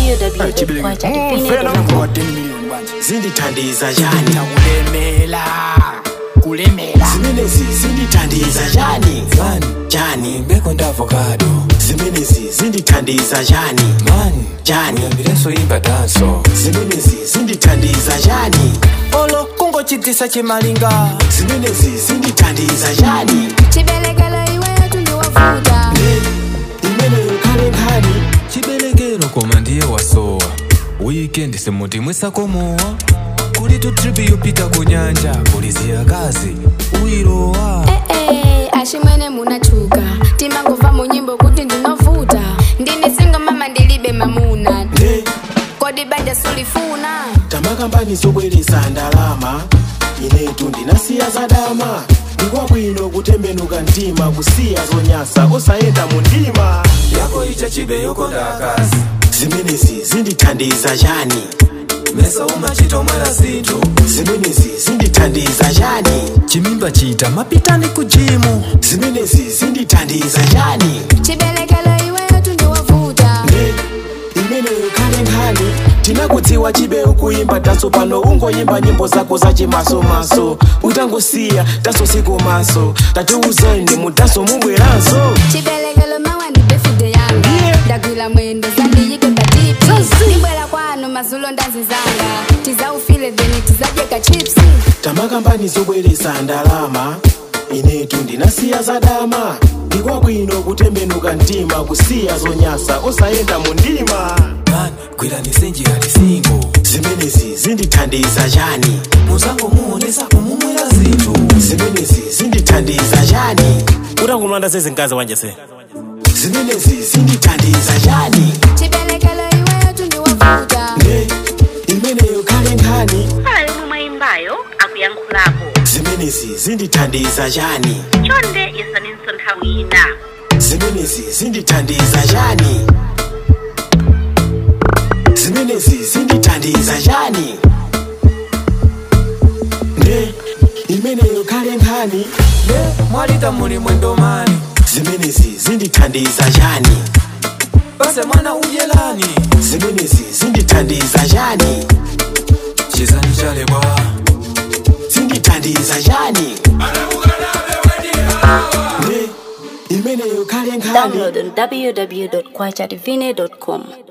www.kwachatifine.com zindithandiza njani kulemela kulemela zimenezi zindithandiza njani njani mbeko ndavocado zimenezi zindithandiza njani mani njani uyambileso imba danso zimenezi zindithandiza njani olo kungochitisa chimalinga zimenezi zindithandiza njani chibelekelo iweyo tundiwavuta imeneyo khale nkhani chibelekelo koma ndiye wasowa wikendi simuti mwisakomowa kuli tu tripi yopita ku nyanja kuli ziyakazi uyilowa ee ashimwene munachuka timangova mu nyimbo kuti ndinovuta ndine singo mama ndilibe mamuna ne kodi banja sulifuna tamakambani zobweresa ndalama inetu ndinasiya zadama ndikwabwino kutembenuka mtima kusiya zonyasa osayenda mu ndima yako icha chibe yokonda akazi zimenezi zindithandiza njani mesa umachitomwera zinthu zimenezi zindithandiza njani chimimba chita mapitani ku jimu zimenezi zindithandiza njani chibelekelo iweyo tundiwavuta ne imeneyo khale nkhani tinakudziwa chibe ukuyimba taso pano ungoyimba nyimbo zako zachimasomaso utangosiya taso sikomaso tatiuzeni mutaso mubweranso chibelekelo mawa ndi befude yanga Yeah. ndagwira mwendo zandiyike patipi ndibwera kwanu mazulo ndazizanga tizaufile then tizadyeka chipsi tamakambani zobweresa ndalama inetu ndinasiya zadama ndikwabwino kutembenuka mtima kusiya zonyasa osayenda mu ndima mani gwirani njira tisingo zimenezi zindithandiza njani muzango muonesa kumumwera zinthu zimenezi zindithandiza njani utangomlanda sezinkazi wanje se zimenezi zindithandiza njani chibelekelo iweyo tundiwavuta ne imeneyo khale nkhani pala yomwe mwayimbayo akuyankhulapo zimenezi zindithandiza njani chonde yesaninso nthawi ina zimenezi zindithandiza njani zimenezi zindithandiza njani ne imeneyo khale nkhani mwalita muli mwendo mani zimenezi zindithandiza njani base mwana udyelani zimenezi zindithandiza njani chizani chalebwa zindithandiza njani ne imeneyo khale nkhani Download on www.kwachatifine.com